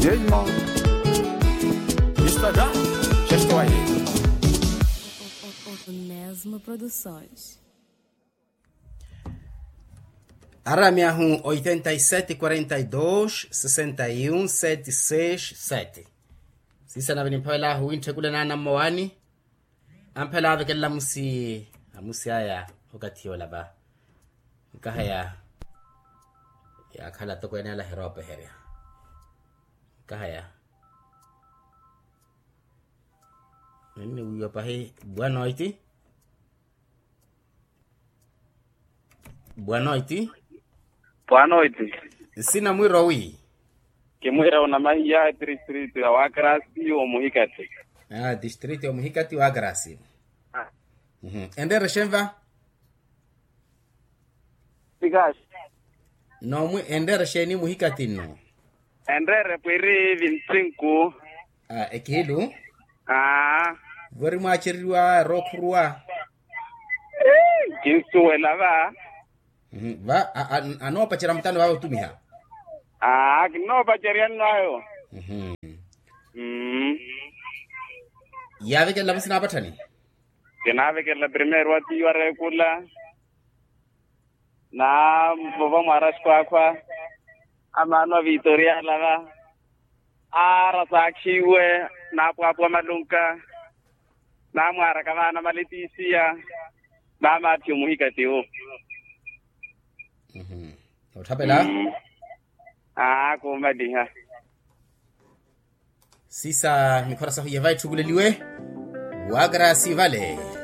Jeiman. Instagram, já estou aí. Onesmo Produções. Aramiahum 8742 61 767 sisa na bini phela hu inthekule na na moani amphela ave kella musi amusi aya okathiyo laba kahaya ya khala to kwena la herope heria kahaya nini uyo pahe bwana iti bwana iti Boa noite. sina mwiro wi Kimwira una mahiya district ya Wakrasi o Muhikati. ah district ya muhikati wa grasi mhm endere shemva Sigash. no mu endere sheni muhikati no Endere pwiri vintsinku. ah ekilu Ah. vori mwachiriwa rokurwa Kinsuwela ba. mhm va a- a- anopachira mtano wao tumiha Ah, kino bajarian nayo. mhm Mm. yave kella musina patani Kinave ke la primer wati yare kula. Na baba maras kwa kwa. Amano Victoria lava. Ara sakshiwe na kwa kwa malunka. Na mwara kama na malitisia. Na mati muhikati ho. mhm uthapela Ah, kumadiha. sisa mikhora sahu yevai thuguleliwe wa grasi vale